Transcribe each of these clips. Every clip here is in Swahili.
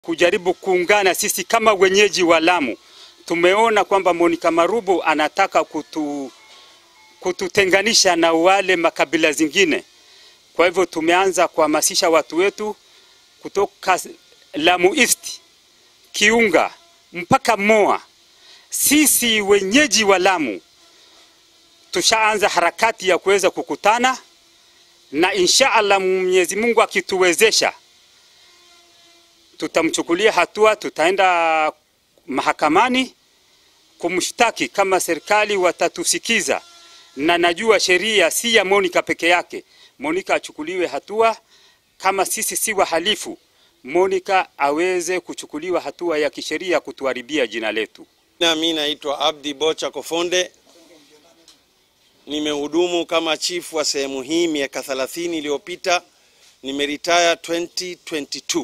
kujaribu kuungana sisi kama wenyeji wa Lamu. Tumeona kwamba Monica Marubu anataka kutu, kututenganisha na wale makabila zingine. Kwa hivyo tumeanza kuhamasisha watu wetu kutoka Lamu East, Kiunga mpaka Moa. Sisi wenyeji wa Lamu tushaanza harakati ya kuweza kukutana na insha Allah, Mwenyezi Mungu akituwezesha, tutamchukulia hatua, tutaenda mahakamani kumshtaki kama serikali watatusikiza, na najua sheria si ya Monica peke yake. Monica achukuliwe hatua, kama sisi si wahalifu, Monica aweze kuchukuliwa hatua ya kisheria kutuharibia jina letu. Na mimi naitwa Abdi Bocha Kofonde, nimehudumu kama chifu wa sehemu hii miaka 30 iliyopita, nimeretire 2022.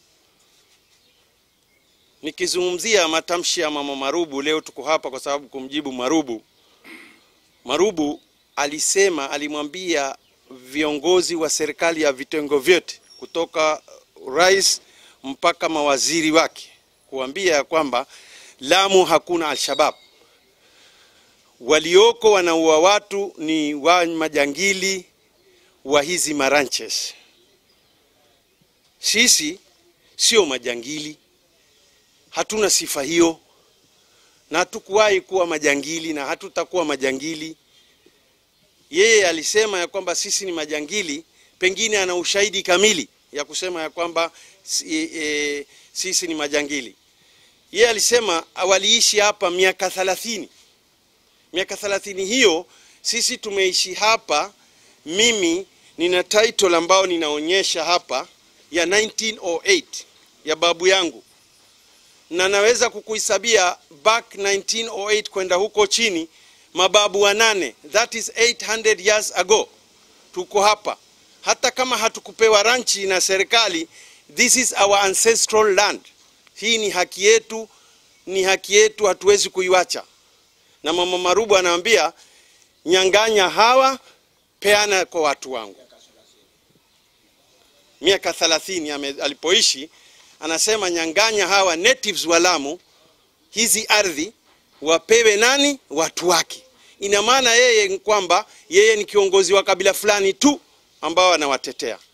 Nikizungumzia matamshi ya mama Marubu, leo tuko hapa kwa sababu kumjibu Marubu. Marubu alisema, alimwambia viongozi wa serikali ya vitengo vyote kutoka rais mpaka mawaziri wake kuambia ya kwamba Lamu hakuna Alshabab, walioko wanaua watu ni wa majangili wa hizi maranches. Sisi sio majangili, hatuna sifa hiyo, na hatukuwahi kuwa majangili na hatutakuwa majangili. Yeye alisema ya kwamba sisi ni majangili, pengine ana ushahidi kamili ya kusema ya kwamba e, e, sisi ni majangili. Yeye alisema waliishi hapa miaka thalathini. Miaka thalathini hiyo sisi tumeishi hapa. Mimi nina title ambao ninaonyesha hapa ya 1908 ya babu yangu, na naweza kukuhesabia back 1908 kwenda huko chini, mababu wanane, that is 800 years ago, tuko hapa. Hata kama hatukupewa ranchi na serikali, this is our ancestral land. Hii ni haki yetu, ni haki yetu, hatuwezi kuiwacha. Na mama Marubu anaambia nyang'anya hawa, peana kwa watu wangu. Miaka 30 alipoishi, anasema nyang'anya hawa natives wa Lamu, hizi ardhi wapewe nani? Watu wake. Ina maana yeye kwamba yeye ni kiongozi wa kabila fulani tu ambao anawatetea.